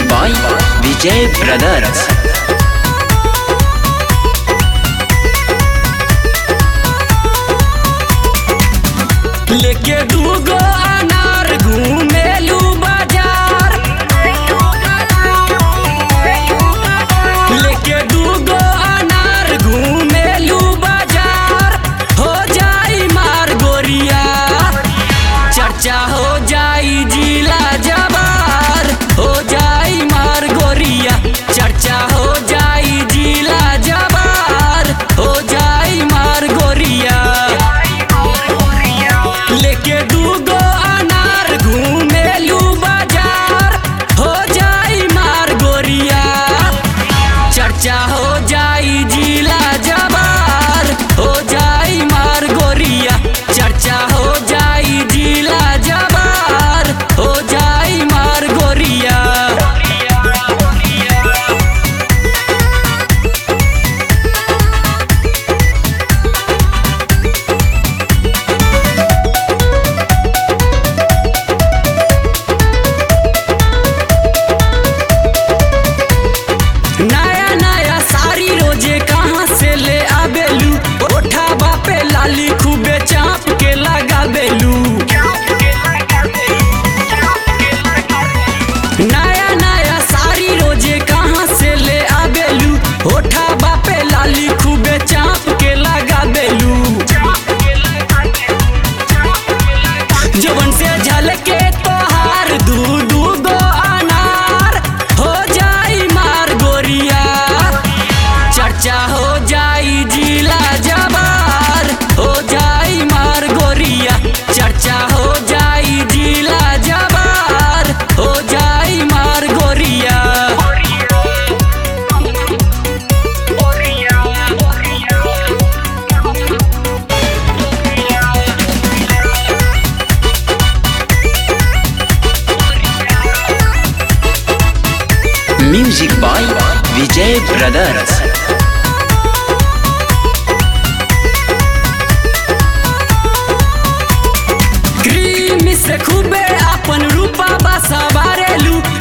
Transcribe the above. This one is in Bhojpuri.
by Vijay Brothers. लेके दूगो अनार घूमेलू बाजार लेके दूगो अनार घूमेलू बाजार हो जाई मार गोरिया चर्चा हो जाई जिला जबार हो जाई मार गोरिया चर्चा हो जाई जिला जबार हो जाई मार गोरिया लेके दूगो अनार घूमेलू बाजार हो जाई मार गोरिया चर्चा हो जाई जिला जबार हो जाई मार गोरिया चर्चा हो जाई जिला जबार हो जाई मार गोरिया नया नया साड़ी रोजे कहाँ से ले आबेलू ओठा बापे लाली खूबे चाप के लगाबेलू नया नया साड़ी रोजे कहाँ से ले आबेलू ओठा बापे लाली खूबे चाप के लगाबेलू जवन से झलके तोहार दू दू गो अनार हो जाई मार गोरिया चर्चा हो जाई जिला जबार हो जाई मार गोरिया चर्चा हो जाई जिला जबार हो जाई मार गोरिया Music by Vijay Brothers. Cream से खूबे अपन रूपा बसा बारेलू